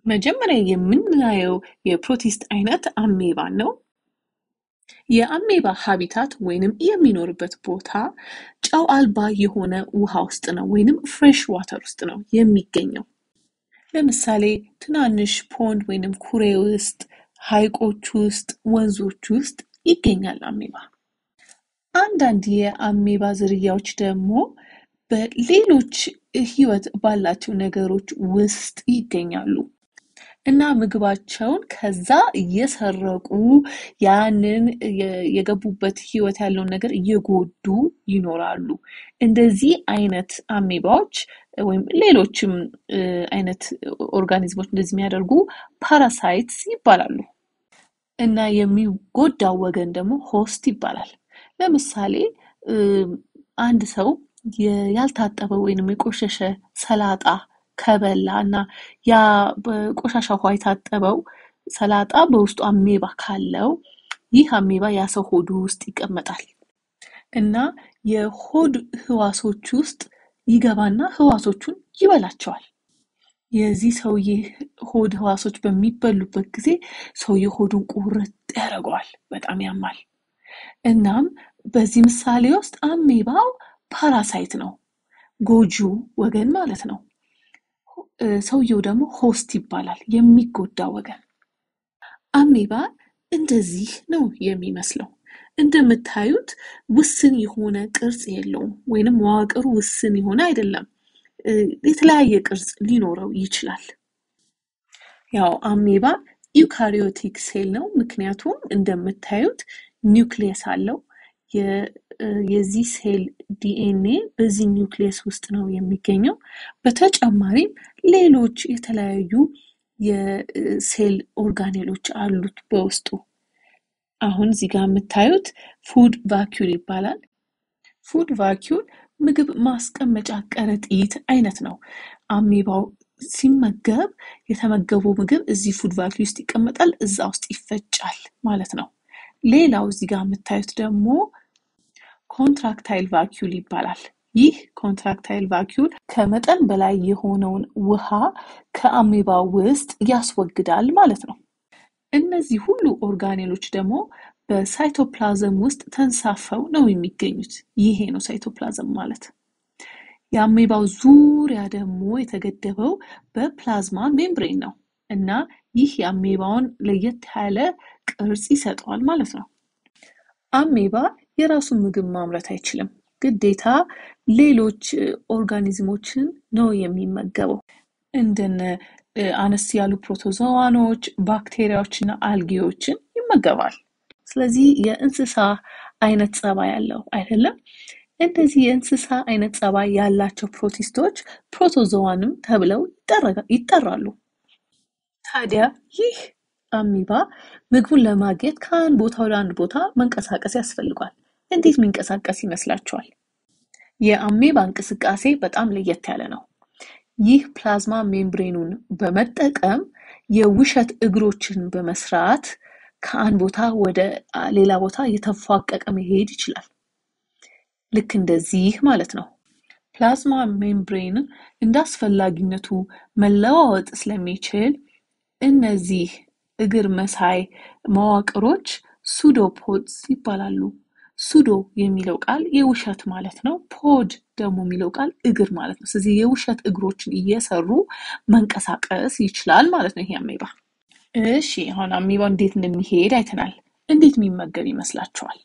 መጀመሪያ የምናየው የፕሮቲስት አይነት አሜባን ነው። የአሜባ ሀቢታት ወይንም የሚኖርበት ቦታ ጨው አልባ የሆነ ውሃ ውስጥ ነው ወይንም ፍሬሽ ዋተር ውስጥ ነው የሚገኘው። ለምሳሌ ትናንሽ ፖንድ ወይንም ኩሬ ውስጥ፣ ሐይቆች ውስጥ፣ ወንዞች ውስጥ ይገኛል አሜባ። አንዳንድ የአሜባ ዝርያዎች ደግሞ በሌሎች ህይወት ባላቸው ነገሮች ውስጥ ይገኛሉ እና ምግባቸውን ከዛ እየሰረቁ ያንን የገቡበት ህይወት ያለውን ነገር እየጎዱ ይኖራሉ። እንደዚህ አይነት አሜባዎች ወይም ሌሎችም አይነት ኦርጋኒዝሞች እንደዚህ የሚያደርጉ ፓራሳይትስ ይባላሉ። እና የሚጎዳው ወገን ደግሞ ሆስት ይባላል። ለምሳሌ አንድ ሰው ያልታጠበ ወይንም የቆሸሸ ሰላጣ ከበላ እና ያ በቆሻሻ ውሃ የታጠበው ሰላጣ በውስጡ አሜባ ካለው ይህ አሜባ ያ ሰው ሆዱ ውስጥ ይቀመጣል እና የሆድ ህዋሶች ውስጥ ይገባና ህዋሶቹን ይበላቸዋል። የዚህ ሰውዬ ሆድ ህዋሶች በሚበሉበት ጊዜ ሰውዬ ሆዱን ቁርጥ ያደርገዋል። በጣም ያማል። እናም በዚህ ምሳሌ ውስጥ አሜባው ፓራሳይት ነው፣ ጎጂው ወገን ማለት ነው። ሰውየው ደግሞ ሆስት ይባላል፣ የሚጎዳ ወገን። አሜባ እንደዚህ ነው የሚመስለው። እንደምታዩት ውስን የሆነ ቅርጽ የለውም፣ ወይንም መዋቅሩ ውስን የሆነ አይደለም። የተለያየ ቅርጽ ሊኖረው ይችላል። ያው አሜባ ዩካሪዮቲክ ሴል ነው፣ ምክንያቱም እንደምታዩት ኒውክሊየስ አለው። የዚህ ሴል ዲኤንኤ በዚህ ኒውክሊየስ ውስጥ ነው የሚገኘው። በተጨማሪም ሌሎች የተለያዩ የሴል ኦርጋኔሎች አሉት በውስጡ። አሁን እዚህ ጋር የምታዩት ፉድ ቫኪዩል ይባላል። ፉድ ቫኪዩል ምግብ ማስቀመጫ ከረጢት አይነት ነው። አሜባው ሲመገብ የተመገበው ምግብ እዚህ ፉድ ቫኪዩል ውስጥ ይቀመጣል፣ እዛ ውስጥ ይፈጫል ማለት ነው። ሌላው እዚህ ጋር የምታዩት ደግሞ ኮንትራክታይል ቫኪዩል ይባላል። ይህ ኮንትራክታይል ቫኪዩል ከመጠን በላይ የሆነውን ውሃ ከአሜባ ውስጥ ያስወግዳል ማለት ነው። እነዚህ ሁሉ ኦርጋኔሎች ደግሞ በሳይቶፕላዝም ውስጥ ተንሳፈው ነው የሚገኙት። ይሄ ነው ሳይቶፕላዝም ማለት። የአሜባው ዙሪያ ደግሞ የተገደበው በፕላዝማ ሜምብሬን ነው እና ይህ የአሜባውን ለየት ያለ ቅርጽ ይሰጠዋል ማለት ነው። አሜባ የራሱን ምግብ ማምረት አይችልም። ግዴታ ሌሎች ኦርጋኒዝሞችን ነው የሚመገበው። እንደነ አነስ ያሉ ፕሮቶዞዋኖች፣ ባክቴሪያዎችና አልጌዎችን ይመገባል። ስለዚህ የእንስሳ አይነት ጸባይ ያለው አይደለም። እንደዚህ የእንስሳ አይነት ጸባይ ያላቸው ፕሮቲስቶች ፕሮቶዞዋንም ተብለው ይጠራሉ። ታዲያ ይህ አሚባ ምግቡን ለማግኘት ከአንድ ቦታ ወደ አንድ ቦታ መንቀሳቀስ ያስፈልጓል። እንዴት የሚንቀሳቀስ ይመስላችኋል? የአሜባ እንቅስቃሴ በጣም ለየት ያለ ነው። ይህ ፕላዝማ ሜምብሬኑን በመጠቀም የውሸት እግሮችን በመስራት ከአንድ ቦታ ወደ ሌላ ቦታ እየተፏቀቀ መሄድ ይችላል። ልክ እንደዚህ ማለት ነው። ፕላዝማ ሜምብሬን እንደ አስፈላጊነቱ መለዋወጥ ስለሚችል እነዚህ እግር መሳይ መዋቅሮች ሱዶፖድስ ይባላሉ። ሱዶ የሚለው ቃል የውሸት ማለት ነው። ፖድ ደግሞ የሚለው ቃል እግር ማለት ነው። ስለዚህ የውሸት እግሮችን እየሰሩ መንቀሳቀስ ይችላል ማለት ነው ይሄ አሜባ። እሺ አሁን አሜባው እንዴት እንደሚሄድ አይተናል። እንዴት የሚመገብ ይመስላችኋል?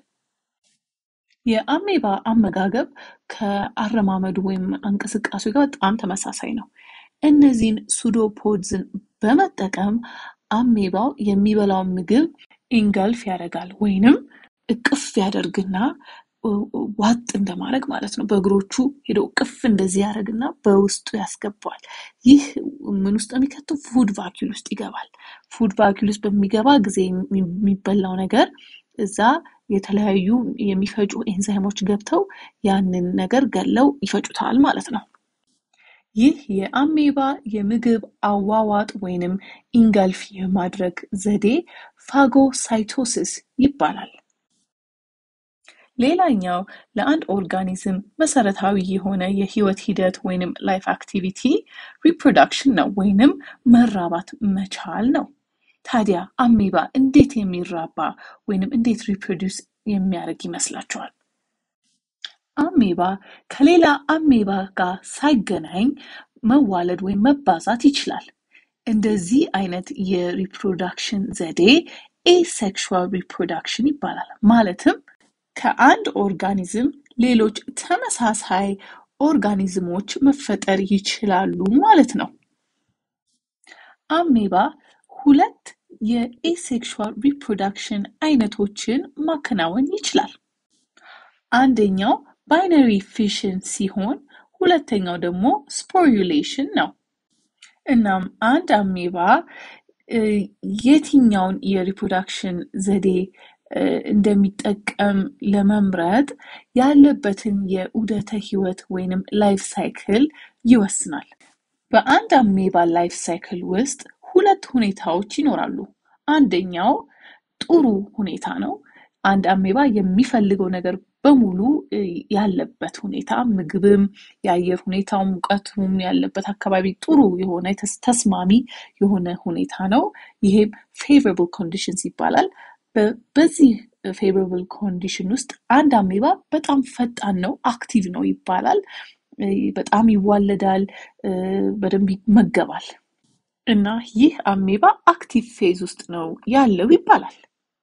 የአሜባ አመጋገብ ከአረማመዱ ወይም እንቅስቃሴ ጋር በጣም ተመሳሳይ ነው። እነዚህን ሱዶፖድዝን በመጠቀም አሜባው የሚበላውን ምግብ ኢንገልፍ ያደርጋል ወይንም እቅፍ ያደርግና ዋጥ እንደማድረግ ማለት ነው። በእግሮቹ ሄዶ እቅፍ እንደዚህ ያደርግና በውስጡ ያስገባዋል። ይህ ምን ውስጥ የሚከተው ፉድ ቫኪል ውስጥ ይገባል። ፉድ ቫኪል ውስጥ በሚገባ ጊዜ የሚበላው ነገር እዛ የተለያዩ የሚፈጩ ኤንዛይሞች ገብተው ያንን ነገር ገለው ይፈጩታል ማለት ነው። ይህ የአሜባ የምግብ አዋዋጥ ወይንም ኢንጋልፍ የማድረግ ዘዴ ፋጎሳይቶሲስ ይባላል። ሌላኛው ለአንድ ኦርጋኒዝም መሰረታዊ የሆነ የህይወት ሂደት ወይንም ላይፍ አክቲቪቲ ሪፕሮዳክሽን ነው ወይንም መራባት መቻል ነው። ታዲያ አሜባ እንዴት የሚራባ ወይንም እንዴት ሪፕሮዲውስ የሚያደርግ ይመስላችኋል? አሜባ ከሌላ አሜባ ጋር ሳይገናኝ መዋለድ ወይም መባዛት ይችላል። እንደዚህ አይነት የሪፕሮዳክሽን ዘዴ ኤሴክሹዋል ሪፕሮዳክሽን ይባላል። ማለትም ከአንድ ኦርጋኒዝም ሌሎች ተመሳሳይ ኦርጋኒዝሞች መፈጠር ይችላሉ ማለት ነው። አሜባ ሁለት የኤሴክሹዋል ሪፕሮዳክሽን አይነቶችን ማከናወን ይችላል። አንደኛው ባይነሪ ፊሽን ሲሆን ሁለተኛው ደግሞ ስፖሪዩሌሽን ነው። እናም አንድ አሜባ የትኛውን የሪፕሮዳክሽን ዘዴ እንደሚጠቀም ለመምረጥ ያለበትን የዑደተ ህይወት ወይንም ላይፍ ሳይክል ይወስናል። በአንድ አሜባ ላይፍ ሳይክል ውስጥ ሁለት ሁኔታዎች ይኖራሉ። አንደኛው ጥሩ ሁኔታ ነው። አንድ አሜባ የሚፈልገው ነገር በሙሉ ያለበት ሁኔታ ምግብም፣ የአየር ሁኔታው፣ ሙቀቱም ያለበት አካባቢ ጥሩ የሆነ ተስማሚ የሆነ ሁኔታ ነው። ይሄም ፌቨራብል ኮንዲሽንስ ይባላል። በዚህ ፌቨራብል ኮንዲሽን ውስጥ አንድ አሜባ በጣም ፈጣን ነው፣ አክቲቭ ነው ይባላል። በጣም ይዋለዳል፣ በደንብ ይመገባል እና ይህ አሜባ አክቲቭ ፌዝ ውስጥ ነው ያለው ይባላል።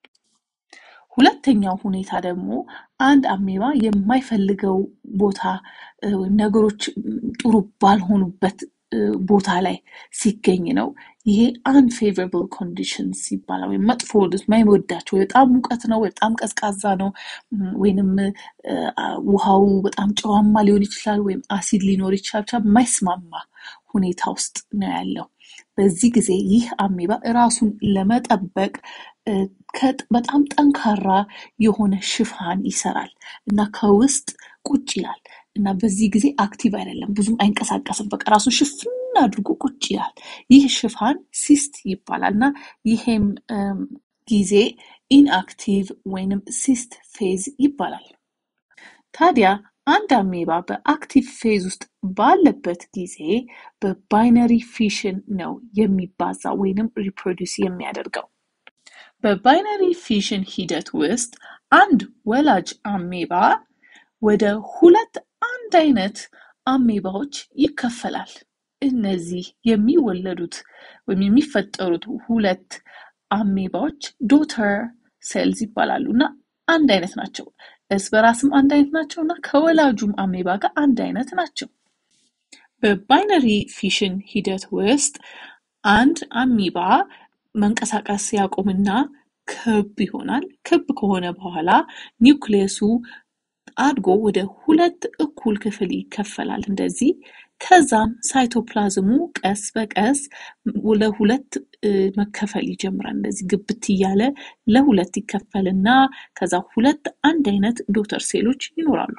ሁለተኛው ሁኔታ ደግሞ አንድ አሜባ የማይፈልገው ቦታ ወይም ነገሮች ጥሩ ባልሆኑበት ቦታ ላይ ሲገኝ ነው። ይሄ አንፌቨራብል ኮንዲሽንስ ይባላል። ወይም መጥፎ የማይወዳቸው በጣም ሙቀት ነው፣ በጣም ቀዝቃዛ ነው፣ ወይንም ውሃው በጣም ጨዋማ ሊሆን ይችላል፣ ወይም አሲድ ሊኖር ይችላል። ብቻ የማይስማማ ሁኔታ ውስጥ ነው ያለው። በዚህ ጊዜ ይህ አሜባ ራሱን ለመጠበቅ በጣም ጠንካራ የሆነ ሽፋን ይሰራል እና ከውስጥ ቁጭ ይላል እና በዚህ ጊዜ አክቲቭ አይደለም፣ ብዙም አይንቀሳቀስም። በቃ ራሱን ሽፍን አድርጎ ቁጭ ይላል። ይህ ሽፋን ሲስት ይባላል እና ይሄም ጊዜ ኢንአክቲቭ ወይንም ሲስት ፌዝ ይባላል። ታዲያ አንድ አሜባ በአክቲቭ ፌዝ ውስጥ ባለበት ጊዜ በባይነሪ ፊሽን ነው የሚባዛ ወይንም ሪፕሮዲውስ የሚያደርገው። በባይነሪ ፊሽን ሂደት ውስጥ አንድ ወላጅ አሜባ ወደ ሁለት አንድ አይነት አሜባዎች ይከፈላል። እነዚህ የሚወለዱት ወይም የሚፈጠሩት ሁለት አሜባዎች ዶተር ሴልዝ ይባላሉ እና አንድ አይነት ናቸው። እርስ በራስም አንድ አይነት ናቸው እና ከወላጁም አሜባ ጋር አንድ አይነት ናቸው። በባይነሪ ፊሽን ሂደት ውስጥ አንድ አሚባ መንቀሳቀስ ያቆምና ክብ ይሆናል። ክብ ከሆነ በኋላ ኒውክሌሱ አድጎ ወደ ሁለት እኩል ክፍል ይከፈላል እንደዚህ። ከዛም ሳይቶፕላዝሙ ቀስ በቀስ ለሁለት መከፈል ይጀምራል። እንደዚህ ግብት እያለ ለሁለት ይከፈልና ከዛ ሁለት አንድ አይነት ዶተር ሴሎች ይኖራሉ።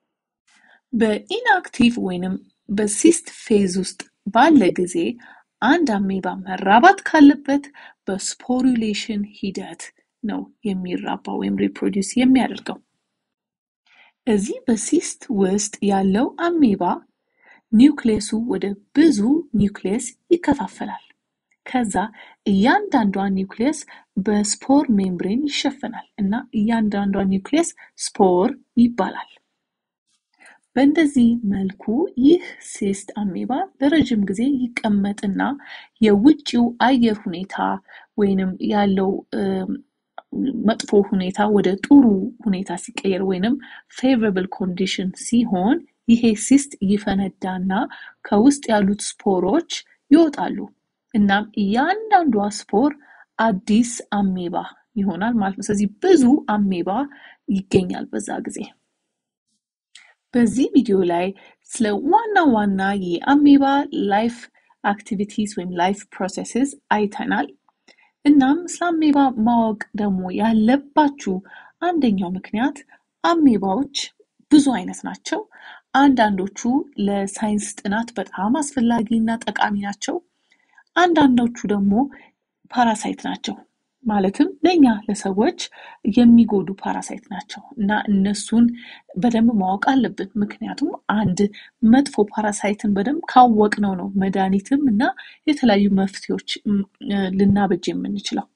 በኢንአክቲቭ ወይንም በሲስት ፌዝ ውስጥ ባለ ጊዜ አንድ አሜባ መራባት ካለበት በስፖሩሌሽን ሂደት ነው የሚራባ ወይም ሪፕሮዲውስ የሚያደርገው። እዚህ በሲስት ውስጥ ያለው አሜባ ኒውክሌሱ ወደ ብዙ ኒውክሌስ ይከፋፈላል። ከዛ እያንዳንዷ ኒውክሌስ በስፖር ሜምብሬን ይሸፈናል እና እያንዳንዷ ኒውክሌስ ስፖር ይባላል። በእንደዚህ መልኩ ይህ ሲስት አሜባ ለረጅም ጊዜ ይቀመጥና የውጭው አየር ሁኔታ ወይንም ያለው መጥፎ ሁኔታ ወደ ጥሩ ሁኔታ ሲቀየር ወይንም ፌቨራብል ኮንዲሽን ሲሆን ይሄ ሲስት ይፈነዳና ከውስጥ ያሉት ስፖሮች ይወጣሉ። እናም እያንዳንዷ ስፖር አዲስ አሜባ ይሆናል ማለት ነው። ስለዚህ ብዙ አሜባ ይገኛል በዛ ጊዜ። በዚህ ቪዲዮ ላይ ስለ ዋና ዋና የአሜባ ላይፍ አክቲቪቲስ ወይም ላይፍ ፕሮሰስስ አይተናል። እናም ስለ አሜባ ማወቅ ደግሞ ያለባችሁ አንደኛው ምክንያት አሜባዎች ብዙ አይነት ናቸው። አንዳንዶቹ ለሳይንስ ጥናት በጣም አስፈላጊ እና ጠቃሚ ናቸው። አንዳንዶቹ ደግሞ ፓራሳይት ናቸው። ማለትም ለእኛ ለሰዎች የሚጎዱ ፓራሳይት ናቸው እና እነሱን በደንብ ማወቅ አለብን። ምክንያቱም አንድ መጥፎ ፓራሳይትን በደንብ ካወቅነው ነው መድኃኒትም እና የተለያዩ መፍትሄዎች ልናበጅ የምንችለው።